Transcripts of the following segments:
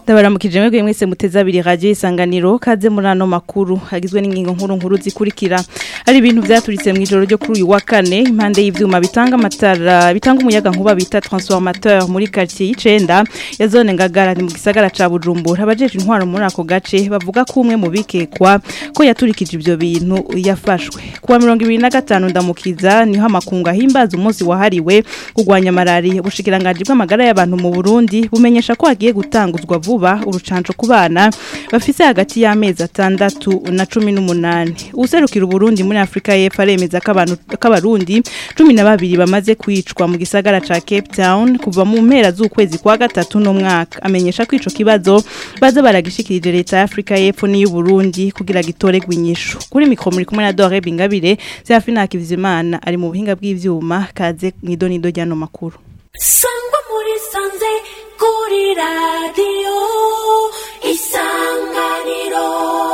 Ndabaramukije mwebwe mwese muteza abiri radio isanganiro kaze muri ano makuru hagizwe n'ingingo nkuru nkuru zikurikira hari ibintu vyaturitse mu ijoro ryo kuri uyu wa kane impande y'ivyuma bitanga amatara bitanga umuyaga nkuba bita transformateur muri quartier y'icenda ya zone ngagara ni mu gisagara ca Bujumbura abajeje intwaro muri ako gace bavuga ko umwe mu bikekwa ko yaturikije ivyo bintu yafashwe kuwa 2025 ndamukiza niho amakunga himbaza umunsi wahariwe kugwanya malaria ubushikiranganje bw'amagara y'abantu mu Burundi bumenyesha ko hagiye gutanguzwa vuba urucanco ku bana bafise hagati y'amezi atandatu na cumi n'umunani userukira Burundi muri Afrika y'Epfo aremeza ko abantu k'abarundi cumi na babiri bamaze kwicwa mu gisagara ca Cape Town kuva mu mpera z'ukwezi kwa gatatu no mwaka amenyesha ko ico kibazo baza baragishikirije leta ya Afrika y'Epfo n'iyu Burundi kugira gitoregwe inyishu kuri mikro muri kumwe na Dore Bingabire Serafina Hakizimana ari mu buhinga bw'ivyuma kaze mwidonido ryano makuru sangwa muri sanze kuri radiyo isanganiro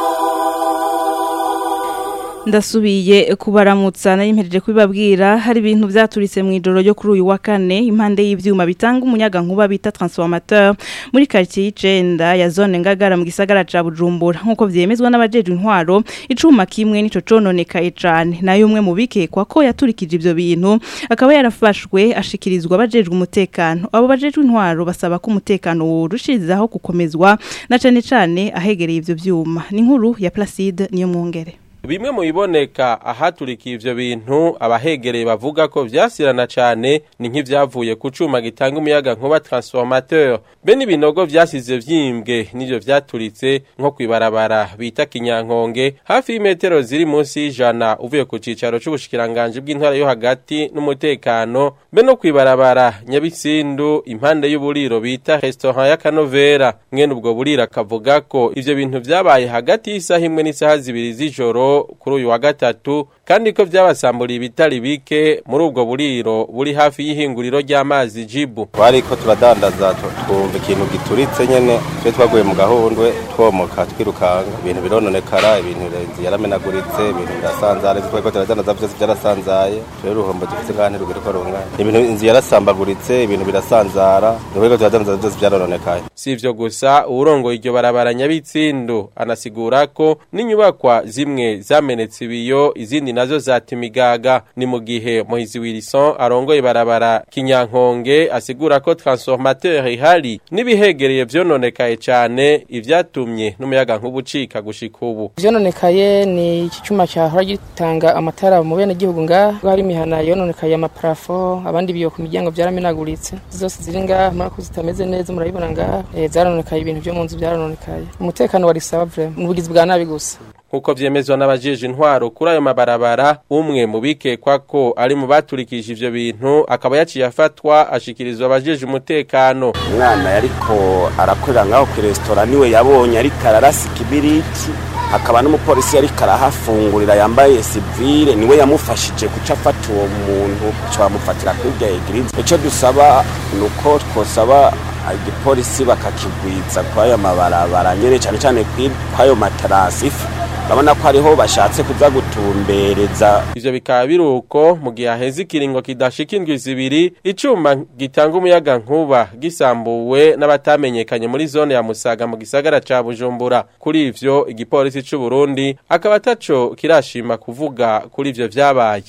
ndasubiye kubaramutsa nari mpereje kubibabwira hari ibintu vyaturitse mu ijoro ryo kuri uyu wa kane impande y'ivyuma bitanga umuyaga nkuba bita transformateur muri quartier y'icenda ya zone ngagara mu gisagara ca Bujumbura nkuko vyemezwa n'abajeje intwaro icuma kimwe nico cononekaye cane nayo umwe mu bikekwa ko yaturikije ivyo bintu akaba yarafashwe ashikirizwa abajejwe umutekano abo bajejwe intwaro basaba ko umutekano worushirizaho gukomezwa na cane cane ahegereye ivyo vyuma ni inkuru ya Placide niyo mwongere bimwe mu biboneka ahaturikiye ivyo bintu abahegereye bavuga ko vyasirana cane ni nk'ivyavuye ku cuma gitanga umuyaga nkuba transformateur be n'ibinogo vyasize vyimbwe n'ivyo vyaturitse nko kwibarabara bita kinyankonge hafi y'imetero ziri munsi y'ijana uvuye ku cicaro c'ubushikiranganje bw'intara yo hagati n'umutekano be no kwibarabara nyabitsindu impande y'uburiro bita restaurant ya kanovera mwene ubwo buriro akavuga ko ivyo bintu vyabaye hagati y'isaha imwe n'isaha zibiri z'ijoro kuri uyu wa gatatu kandi ko byabasamburiye ibitari bike muri ubwo buriro buri hafi y'ihinguriro ry'amazi jibu twariko turadandaza twumva ikintu gituritse nyene twe twaguye mu gahundwe twomoka twirukanga ibintu birononekara ibintu inzu yaramenaguritse ibintu birasanzara twariko turadandaza vyose vyarasanzaye rero uruhombo dufise ngaha ntirugire ko rungana ibintu inzu yarasambaguritse ibintu birasanzara twariko turadandaza vyose vyarononekaye si ivyo gusa uwurongoye iryo barabara nyabitsindu anasigura ko n'inyubakwa zimwe zamenetse ibiyo izindi nazo zatimigaga ni mu gihe Mohizi Wilson arongoye barabara kinyankonge asigura ko transformateur ihari nibihegereye vyononekaye cane ivyatumye n'umuyaga nk'ubucika gushika ubu vyononekaye ni iki cuma cyahora gitanga amatara mu bene gihugu ngaha hari imihana yononekaye amaparafo abandi biyo ku miryango vyaramenaguritse zose ziri ngaha murako zitameze neza murabibona ngaha e, zarononekaye ibintu vyo mu nzu vyarononekaye umutekano wari sawa vraiment n'ubugizi bwa nabi gusa nkuko vyemezwa n'abajeje intwaro kuri ayo mabarabara umwe mu bikekwa ko ari mu baturikije ivyo bintu akaba yaciye afatwa ashikirizwa abajeje umutekano umwana yariko arakorera ngaho ku resitora niwe yabonye ariko ararasa ikibiriti hakaba n'umupolisi yariko arahafungurira yambaye sivile niwe yamufashije kuca afata uwo muntu co bamufatira kuri rya egirize ico dusaba ni uko twosaba igipolisi bakakigwiza kw'ayo mabarabara nyene cane cane kw'ayo matarasifu urabona ko ariho bashatse kuza gutumbereza ivyo bikaba biruko mu gihe haheze ikiringo kidashika indwi zibiri icuma gitanga umuyaga nkuba gisambuwe n'abatamenyekanye muri zone ya Musaga mu gisagara ca Bujumbura kuri ivyo igipolisi c'u Burundi akaba ataco kirashima kuvuga kuri ivyo vyabaye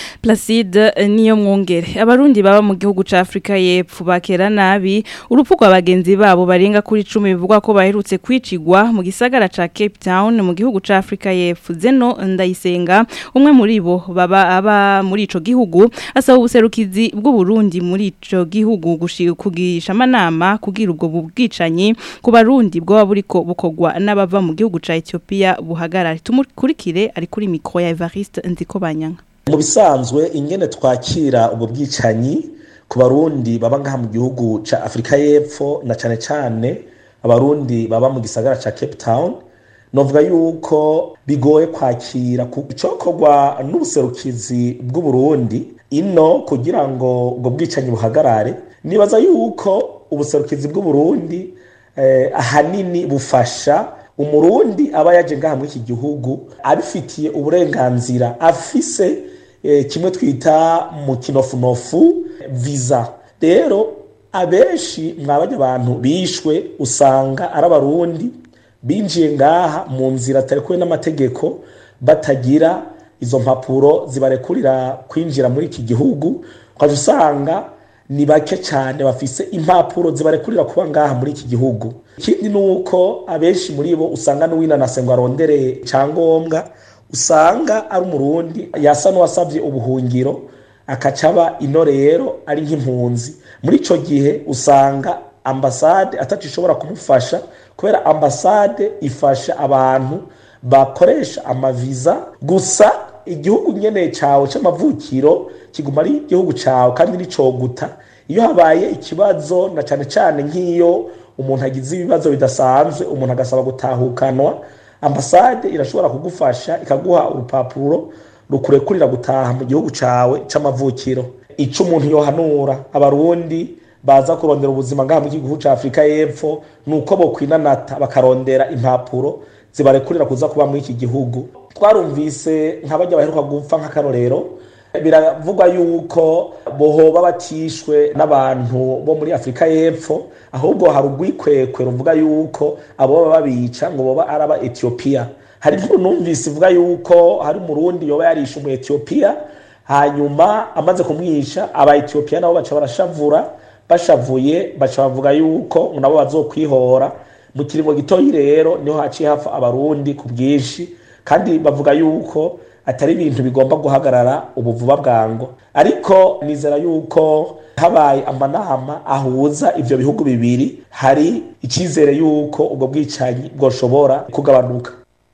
Placide niyo mwongere abarundi baba mu gihugu ca Afrika y'Epfo bakera nabi urupfu rwa bagenzi babo barenga kuri 10 bivugwa ko baherutse kwicigwa mu gisagara ca Cape Town mu gihugu ca Afrika y'Epfo Zeno ndayisenga umwe muri bo baba aba muri ico gihugu asaba ubuserukizi bw'u Burundi muri ico gihugu kugisha amanama kugira ubwo bubwicanyi ku barundi bwo buriko bukogwa n'abava mu gihugu ca Ethiopia buhagarare tumukurikire ari kuri micro ya Evariste Nzikobanyanga mu bisanzwe ingene twakira ubwo bwicanyi ku barundi baba ngaha mu gihugu ca afurika y'epfo na cane cane abarundi baba mu gisagara ca cape town novuga yuko bigoye kwakira icokorwa n'ubuserukizi bw'uburundi ino kugira ngo ubwo bwicanyi buhagarare nibaza yuko ubuserukizi bw'uburundi eh, ahanini bufasha umurundi aba yaje ngaha muri iki gihugu abifitiye uburenganzira afise kimwe twita mu kinofunofu visa rero abenshi mwabajya abantu bishwe usanga ari abarundi binjiye ngaha mu nzira atari kumwe n'amategeko batagira izo mpapuro zibarekurira kwinjira muri iki gihugu ukajya usanga ni bake cyane bafise impapuro zibarekurira kuba ngaha muri iki gihugu ikindi ni uko abenshi muri bo usanga n'uwinanase ngo arondere icyangombwa usanga ari umurundi yasa n'uwasabye ubuhungiro akacaba ino rero ari nk'impunzi muri icyo gihe usanga ambasade atacishobora kumufasha kubera ambasade ifasha abantu bakoresha amaviza gusa igihugu nyene cyawe cy'amavukiro kiguma ari igihugu cyawe kandi nicoguta iyo habaye ikibazo na cyane cyane nk'iyo umuntu agize ibibazo bidasanzwe umuntu agasaba gutahukanwa ambasade irashobora kugufasha ikaguha urupapuro rukurekurira gutaha mu gihugu cyawe cy'amavukiro icyo umuntu yohanura abarundi baza kurondera ubuzima ngaha mu gihugu cya afurika y'epfo ni uko bokwinanata bakarondera impapuro zibarekurira kuza kuba muri iki gihugu twarumvise nk'abajya baheruka gupfa nk'akarorero biravugwa yuko bohoba batishwe n'abantu bo muri afurika y'epfo ahubwo hari urwikwekwe ruvuga yuko abo baba babica ngo boba ari aba etiyopiya hari inkuru numvise ivuga yuko hari umurundi yoba yarishe umu etiyopiya hanyuma amaze kumwisha aba etiyopiya nabo baca barashavura bashavuye baca bavuga yuko nabo bazokwihora mu kiringo gitoyi rero niho haciye hapfa abarundi ku bwinshi kandi bavuga yuko atari ibintu bigomba guhagarara ubu vuba bwango ariko nizera yuko habaye amanama ahuza ivyo bihugu bibiri hari icyizere yuko ubwo bwicanyi bwoshobora kugabanuka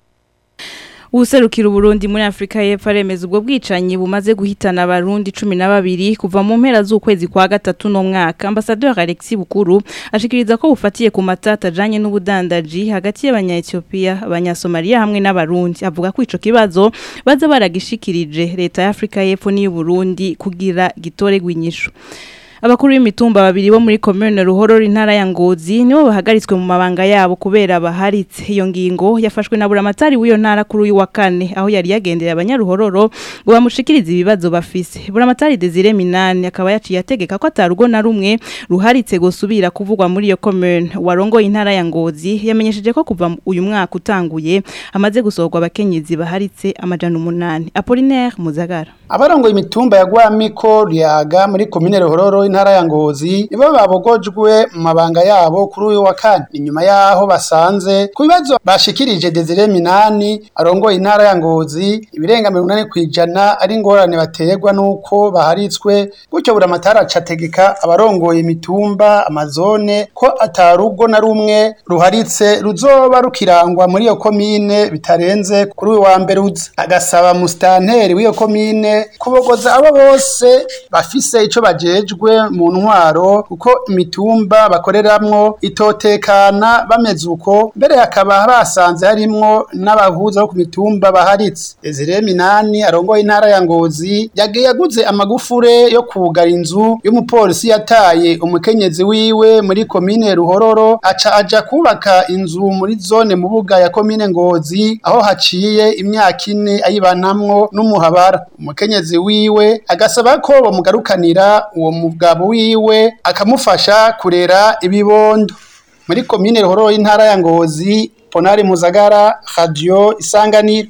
Userukira Burundi muri Afrika y'Epfo aremeza ubwo bwicanyi bumaze guhitana abarundi 12 kuva mu mpera z'ukwezi kwa gatatu no mwaka Ambassadeur Alexis Bukuru ashikiriza ko bufatiye ku matata ajanye n'ubudandaji hagati y'abanya Ethiopia abanyasomalia hamwe n'abarundi avuga ko ico kibazo baza baragishikirije leta ya Afrika y'Epfo n'iyu Burundi kugira gitore gwinyisho Abakuru b'imitumba babiri bo muri commune Ruhoro intara ya Ngozi nibo bahagaritswe mu mabanga yabo kubera baharitse iyo ngingo yafashwe na buramatari w'iyo ntara kuri uyu wa kane aho yari yagendera abanyaruhororo ngo bamushikirize ibibazo bafise buramatari Desire Minani akaba yaciye ategeka ko atarugo na rumwe ruharitse gusubira kuvugwa muri iyo commune warongo intara ya Ngozi yamenyesheje ko kuva uyu mwaka utanguye amaze gusohorwa abakenyezi baharitse amajana umunani Apollinaire Muzagara abarongoye imitumba ya Gwamiko Ryaga muri commune Ruhororo intara ya Ngozi nibo babogojwe mu mabanga yabo kuri uyu wa kane inyuma yaho basanze ku bibazo bashikirije Desire Minani arongoye intara ya Ngozi ibirenga 80 kwijana ari ngorane baterwa nuko baharitswe gutyo buramatara acategeka abarongoye imitumba amazone ko atarugo na rumwe ruharitse ruzoba rukirangwa muri iyo komine bitarenze kuri uyu wa mbere uza agasaba mustanteri w'iyo komine kubogoza abo bose bafise ico bajejwe mu ntwaro kuko imitumba bakoreramwo itotekana bameze uko mbere hakaba basanze harimwo n'abahuza bo ku mitumba baharitse Desire Minani arongoye intara ya Ngozi yagiye yaguze amagufure yo kugara inzu y'umupolisi yataye umukenyezi wiwe muri komine Ruhororo aca aja kubaka inzu muri zone mu buga ya komine Ngozi aho haciye imyaka ine ayibanamwo n'umuhabara umukenyezi wiwe agasaba ko bamugarukanira uwo mugabo wiwe akamufasha kurera ibibondo muri komine Ruhororo y'intara ya Ngozi Ponari Muzagara Radio Isanganiro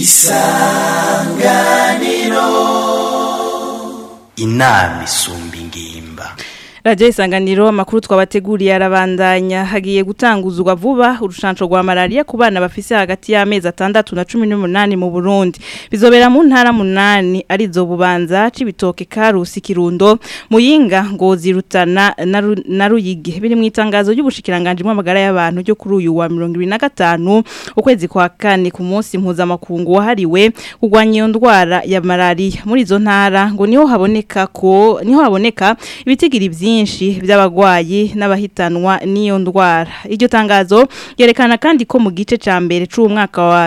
inama isumba ingimba Radio Isanganiro amakuru twabateguriye arabandanya hagiye gutanguzwa vuba urushanco rwa malaria ku bana bafise hagati y'amezi atandatu na 18 mu Burundi bizobera mu ntara munani arizo bubanza cibitoke karusi kirundo muyinga ngozi rutana na Ru- na ruyige biri mu itangazo ry'ubushikiranganje mu magara y'abantu ryo kuri uyu wa 2025 ukwezi kwa kane ku munsi mpuzamakungu wahariwe kurwanya iyo ndwara ya malaria muri izo ntara ngo niho haboneka ko niho haboneka ibitigiri byinshi by'abagwayi n'abahitanwa n'iyo ndwara iryo tangazo yerekana kandi ko mu gice ca mbere c'umwaka wa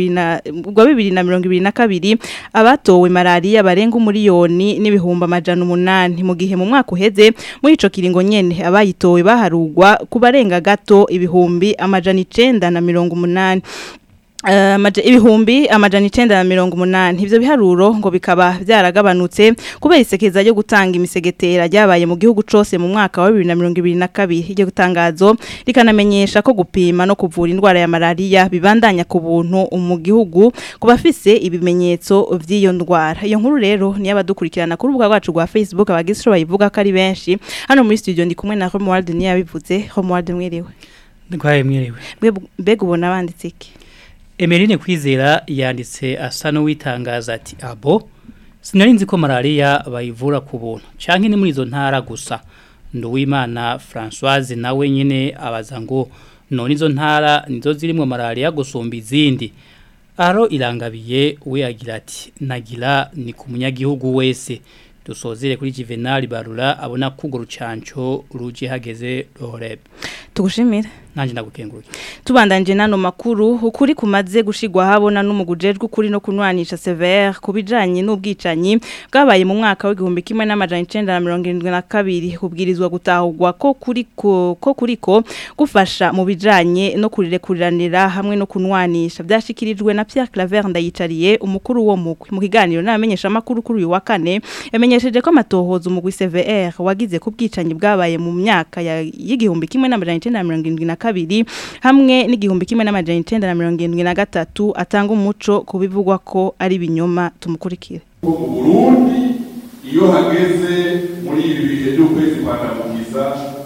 2022 abatowe malaria barenga umuriyoni n'ibihumbi amajana umunani mu gihe mu mwaka uheze muri ico kiringo nyene abayitowe baharugwa ku barenga gato ibihumbi amajana icenda na mirongo umunani eh, amaja- ibihumbi amajana icenda na mirongo umunani ivyo biharuro ngo bikaba vyaragabanutse kubera isekeza ryo gutanga imisegetera ryabaye mu gihugu cose mu mwaka wa bibiri na mirongo ibiri na kabiri iryo tangazo rikanamenyesha ko gupima no kuvura indwara ya malariya bibandanya ku buntu mu gihugu ku bafise ibimenyetso vy'iyo ndwara iyo nkuru rero niyo abadukurikirana ku rubuga rwacu rwa facebook abagize ico bayivuga ko ari benshi hano muri studio ndi kumwe na Romuald niyo yabivuze Romuald mwiriwe ndwaye mwiriwe Mwe- mbega ubona banditse iki Emeline Kwizera yanditse asa n'uwitangaza ati abo sinari nzi ko malaria bayivura ku buntu canke ni muri izo ntara gusa Nduwimana Françoise nawe nyene abaza ngo none izo ntara nizo zirimwo malaria gusumba izindi Aro irangabiye we agira ati nagira ni ku munyagihugu wese dusozere kuri Juvenal Barura abona kugo rucanco ruje hageze Roreb tugushimire nanje ndagukenguruke tubandanje nano makuru ukuri kumaze gushigwa habona n'umugujejwe ukuri no kunwanisha severe kubijanye n'ubwicanyi bwabaye mu mwaka w'igihumbi kimwe n'amajana 1972 kubwirizwa gutahurwa ko kuri ko ko kuriko gufasha mu bijanye no kurirekuranira hamwe no kunwanisha byashikirijwe na Pierre Claver ndayicariye umukuru wo mukwi mu kiganiro n'amenyesha makuru kuri uyu wa kane yamenyesheje ko amatohozo umugwi CVR wagize ku bwicanyi bwabaye mu myaka ya- y'igihumbi kimwe n'amajana 1972 hamwe n'igihumbi kimwe n'amajana 1973 atanga umuco kubivugwa ko ari binyoma tumukurikire mu burundi iyo hageze muri ibi bihe by'ukwezi kwa ndamukiza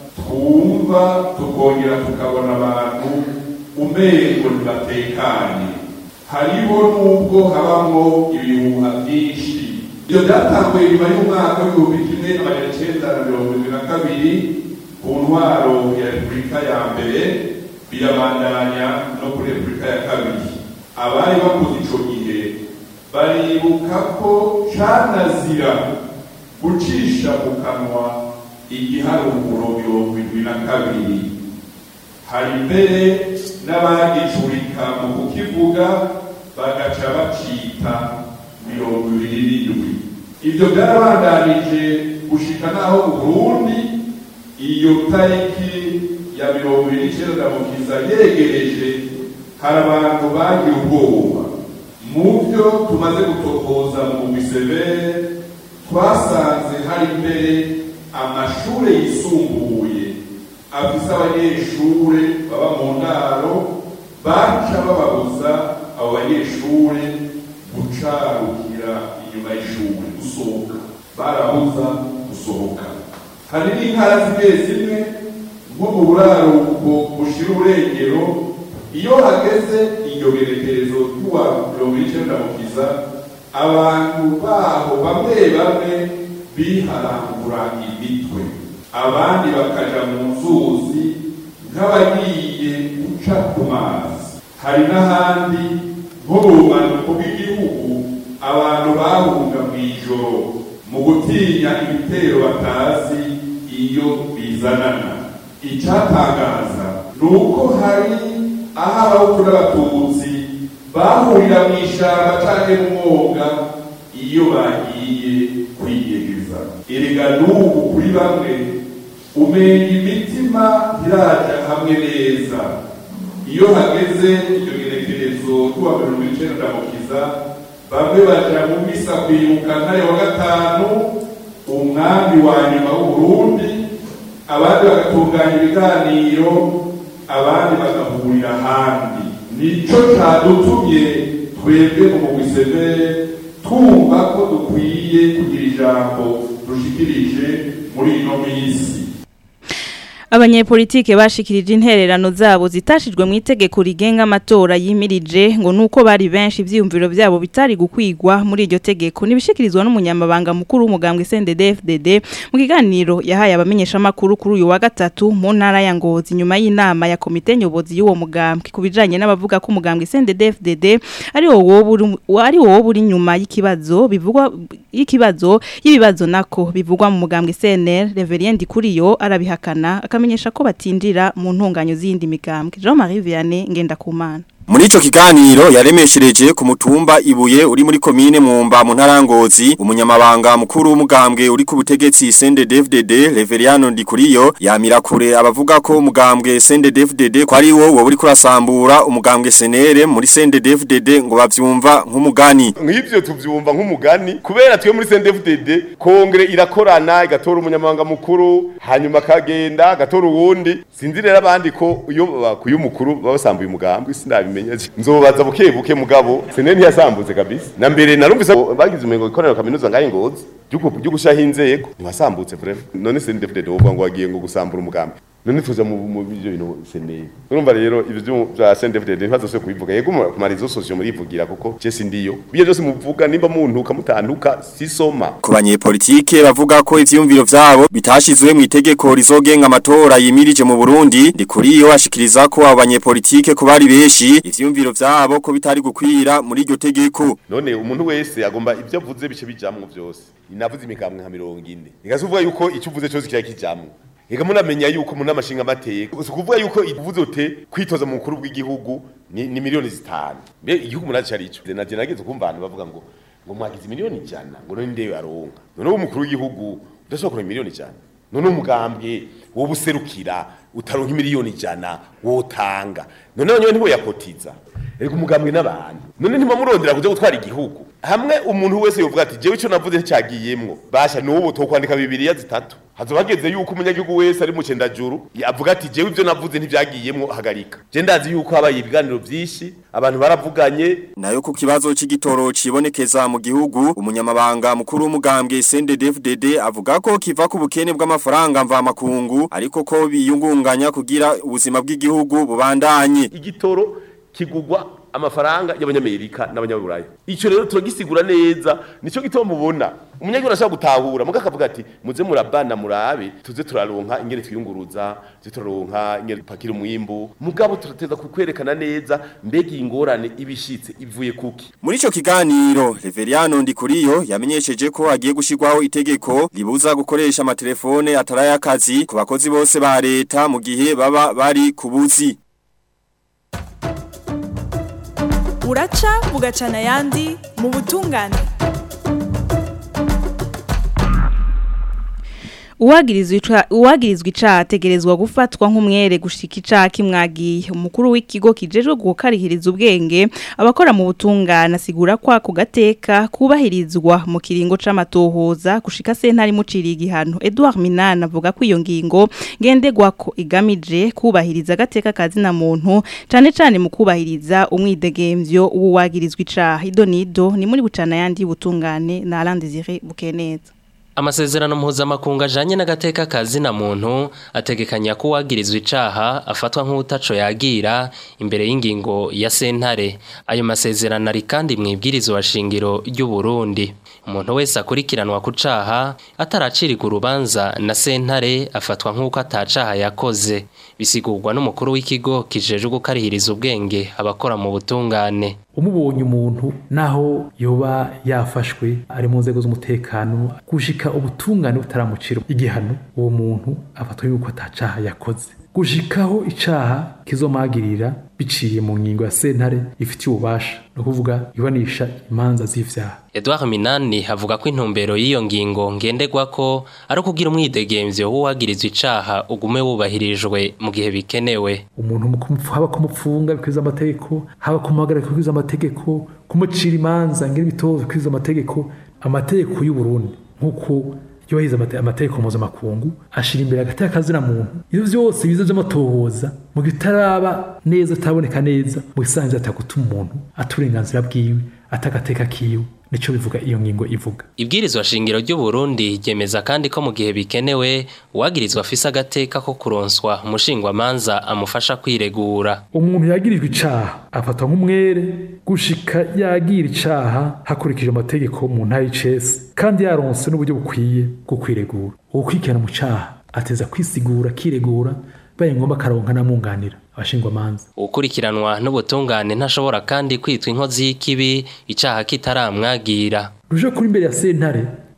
twumva tukongera tukabona abantu umengo ntibatekanye hariho n'ubwo habamo ibihuha byinshi ibyo byatanguye nyuma y'umwaka w'ibihumbi kimwe amajana icenda na mirongo irindwi na kabiri ku ntwaro ya repubulika ya mbere birabandanya no kuri repubulika ya kabiri abari bakoze ico gihe baribuka ko canazira gucisha mu kanwa igiharuguro mirongo indwi na kabiri hari mbere n'abagicurika mu kukivuga bagaca bacita mirongo ibiri n'indwi ivyo byarabandanije gushika naho uburundi iyo tariki ya mirongo ibiri n'icenda mukiza yegereje hari abantu bagira ubwoba mu byo tumaze gutokoza mu bisebere twasanze hari imbere amashure yisumbuye afise abanyeshure baba mu ndaro baca bababuza abo banyeshure gucarukira inyuma y'ishure gusohoka barabuza gusohoka hari n'intara zimwe zimwe nko mu buraruko bushira uburengero iyo hageze iryo gerekerezo ry'uwa mirongo icenda mukiza abantu baho bamwe bamwe biharangura imitwe abandi bakaja mu nzuzi nk'abagiye guca ku mazi hari n'ahandi nko mu bumanuko bw'igihugu abantu bahunga mw'ijoro mu gutinya ibitero batazi iyo bizanana icyatangaza ni uko hari aho abahutu n'abatutsi bahurira mu ishyamba cyangwa mu mwonga iyo bagiye kwiyegeza erega n'ubu kuri bamwe umenya imitima ntiraja hamwe neza iyo hageze iryo gerekerezo tuwa mirongo icenda mukiza bamwe baja mu misa kwibuka ntare wa gatanu umwami wa nyuma w'uburundi abandi bagatunganya ibiganiro abandi bagahurira ahandi nico cadutumye twebwe mu mugwisebere twumva ko dukwiye kugira ijambo dushikirije muri ino minsi abanyepolitike bashikirije intererano zabo zitashijwe mu itegeko rigenga amatora yimirije ngo nuko bari benshi ivyiyumviro vyabo bitari gukwigwa muri iryo tegeko nibishikirizwa n'umunyamabanga mukuru w'umugambwe CNDD-FDD mu kiganiro yahaye abamenyesha makuru kuri uyu wa gatatu mu ntara ya Ngozi nyuma y'inama ya komite nyobozi y'uwo mugambwe kubijanye n'abavuga ko umugambwe CNDD-FDD ari wo woburi ari wo woburi nyuma y'ikibazo bivugwa y'ikibazo y'ibibazo nako bivugwa mu mugambwe CNL Reverend Kuriyo arabihakana akamenyesha ko batindira mu ntunganyo z'indi migambwe Jean Marie Vianney ngenda kumana Muri ico kiganiro yaremeshereje ku mutumba ibuye uri muri komine Mwumba mu ntarangozi umunyamabanga mukuru w'umugambwe uri ku butegetsi CNDD-FDD Reveriano Ndikuriyo yamira kure abavuga ko umugambwe CNDD-FDD ko ari wo wo uri kurasambura umugambwe senere muri CNDD-FDD ngo bavyumva nk'umugani nk'ivyo tuvyumva nk'umugani kubera twe muri CNDD-FDD kongere irakorana igatora umunyamabanga mukuru hanyuma akagenda agatora uwundi sinzi rero abandi ko iyo bakuye umukuru babasambuye umugambwe sinabimenya nzobaza buke buke mugabo senere ntiyasambutse kabisa na mbere narumvise bagize umengo ikorera kaminuza ngaye ngozi byo gushaho inzego ntibasambutse vraiment none CNDD-FDD wovuga ngo wagiye ngo gusambura umugambi none tuza mu mu byo bintu seneye urumva rero ibyo bya CNDD-FDD ntibazose kubivuga yego ku marizo social murivugira kuko je sindiyo biye byose muvuga nimba muntuka mutantuka sisoma ku banyepolitike bavuga ko ivyumviro vyabo bitashizwe mu itegeko rizogenga amatora yimirije mu Burundi ndikuriyo ashikiriza ko abo banyepolitike ko bari beshi ivyumviro vyabo ko bitari gukwira muri iryo tegeko none umuntu wese agomba ibyo avuze bice bijamwe byose inavuze imigambwe nka 40 igazuvuga yuko icyo uvuze cyose kiya kijamwe Ega munamenya yuko umuntu amashinga amateka ukuvuga yuko ivuze ute kwitoza mu mukuru w'igihugu ni, ni miliyoni zitanu mbe igihugu munazi cari ico naje nageze kumva abantu bavuga ngo ngo mwagize miliyoni ijana ngo none ndeyo aronka none umukuru w'igihugu udashobora kuronka miliyoni ijana none umugambwe wo buserukira utaronka miliyoni ijana wotanga none none ntiwe yakotiza Ego umugambwe n'abantu none ntimamurondera kuja gutwara igihugu hamwe umuntu wese yovuga ati jewe ico navuze nticyagiyemwo basha n'ubu tokwandika bibiriya zitatu hazobageze yuko umunyagihugu wese ari mu cendajuru avuga ati jewe ivyo navuze ntivyagiyemwo hagarika je ndazi yuko habaye ibiganiro vyinshi abantu baravuganye nayo ku kibazo c'igitoro cibonekeza mu gihugu umunyamabanga mukuru w'umugambwe CNDD-FDD avuga ko kiva ku bukene bw'amafaranga mva makungu ariko ko biyungunganya kugira ubuzima bw'igihugu bubandanye igitoro kigugwa amafaranga y'abanyamerika n'abanyaburaya ico rero turagisigura neza nico gituma mubona umunyagihugu ashaka gutahura muga akavuga ati muze murabana murabe tuze turaronka ingene twiyunguruza tuze turaronka ingene pakira umwimbu mugabo turateza kukwerekana neza mbega ingorane ibishitse ivuye kuki muri ico kiganiro Reveriano Ndikuriyo yamenyesheje ko agiye gushirwaho itegeko ribuza gukoresha amatelefone atarayakazi ku bakozi bose ba leta mu gihe baba bari kubuzi uraca bugacana ayandi mu butungane uwagirizwa icaha ategerezwa gufatwa nk'umwere gushika icaha kimwagiye umukuru w'ikigo kijejwe gukarihiriza ubwenge abakora mu butungane asigura ko ako gateka kubahirizwa mu kiringo c'amatohoza gushika sentari muciriye igihano Edouard Minana avuga ko iyo ngingo ngendegwa ko igamije kubahiriza agateka kazina muntu cane cane mu kubahiriza umwidegemvyo w'uwagirizwa icaha idonido ni muri bucana yandi butungane na Alain Désiré Bukeneza amasezerano mpuzamakungu ajanye n'agateka kazina muntu ategekanya ko uwagirizwa icaha afatwa nk'utaco yagira imbere y'ingingo ya sentare ayo masezerano ari kandi mwibwirizwa shingiro ry'u Burundi umuntu wese akurikiranwa ku caha ataracirirwa urubanza na sentare afatwa nk'uko atacaha yakoze bisigurwa n'umukuru w'ikigo kijejwe gukarihiriza ubwenge abakora mu butungane umubonye umuntu naho yoba yafashwe ari mu nzego z'umutekano gushika ubutungane butaramucira igihano uwo muntu afatwa yuko atacaha yakoze gushikaho icaha kizomagirira biciye mu ngingo ya sentare ifitiye ububasha no kuvuga ibanisha imanza z'ivyaha Edouard Minani avuga ko intumbero y'iyo ngingo ngendegwa ko ari ukugira umwidegemvyo w'uwagirizwa icaha ugume wubahirijwe mu gihe bikenewe umuntu haba kumupfunga bikwiza amategeko haba kumuhagarika bikwiza amategeko kumucira imanza ngira ibitozo bikwiza amategeko amategeko y'u Burundi nk'uko yubahiriza amategeko mpuzamakungu ashira imbere hagati y'akazina muntu ivyo vyose biza vy'amatohoza mu gitaraba neza ataboneka neza mu gisanzwe atagutuma umuntu aturenganzira bwiwe atagateka kiwe nico bivuga iyo ngingo ivuga ibwirizwa shingiro ry'u Burundi ryemeza kandi ko mu gihe bikenewe uwagirizwa afise agateka ko kuronswa umushingwa manza amufasha kwiregura umuntu yagirijwe icaha afatwa nk'umwere gushika yagira icaha hakurikije amategeko mu ntara y'icese kandi yaronse n'uburyo bukwiye bwo kwiregura uwukurikirana mu caha ateza kwisigura kiregura baye ngombwa akaronka namwunganira abashingwa manza ukurikiranwa n'ubutungane ntashobora kandi kwitwa inkozi y'ikibi icaha kitaramwagira ruje kuri imbere ya sentare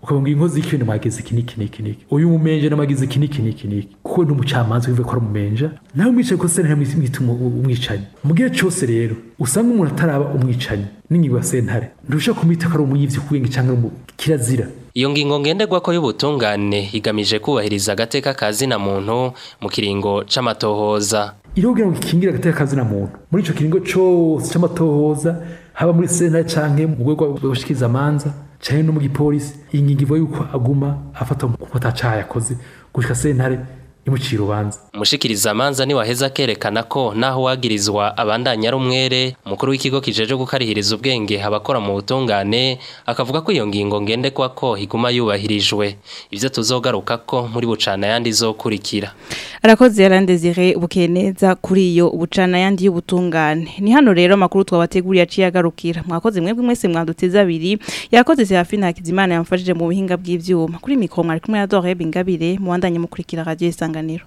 ukavuga inkozi y'ikintu mwagize iki niki niki niki uyu mumenje namagize iki niki niki niki kuko ni umucamanza wivuye ko ari umumenja nawe umwicaye ko sentare mwita umwicanyi mu gihe cyose rero usanga umuntu ataraba umwicanyi n'ingingo ya sentare nturusha kumwita ko ari umuyivyi kuwenga cyangwa kirazira Iyo ngingo ngenderwako y'ubutungane igamije kubahiriza agateka kazina muntu mu kiringo c'amatohoza. Irogira ngo ikingira agateka kazina muntu muri ico kiringo cose c'amatohoza haba muri sentare canke mu rwego rw'abashikiriza amanza canke no mu gipolisi iyi ngingo ivuga yuko aguma afatwa kuko atacaha yakoze gushika sentare imucira urubanza umushikiriza amanza ni waheza kerekana ko naho wagirizwa abandanya ari umwere umukuru w'ikigo kijeje gukarihiriza ubwenge abakora mu butungane akavuga ko iyo ngingo ngendekwa ko iguma yubahirijwe ivyo tuzogaruka ko muri bucana yandi izokurikira arakoze yarandezire bukeye neza kuri iyo bucana yandi y'ubutungane ni hano rero amakuru twabateguriye aciye agarukira mwakoze mwebwe mwese mwaduteze abiri yakoze Serafina Hakizimana yamfashije mu buhinga bw'ivyuma kuri mikro mwari kumwe na Dore Bingabire muwandanye mukurikira radio isanganiro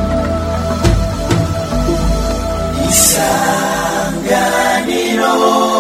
isanganiro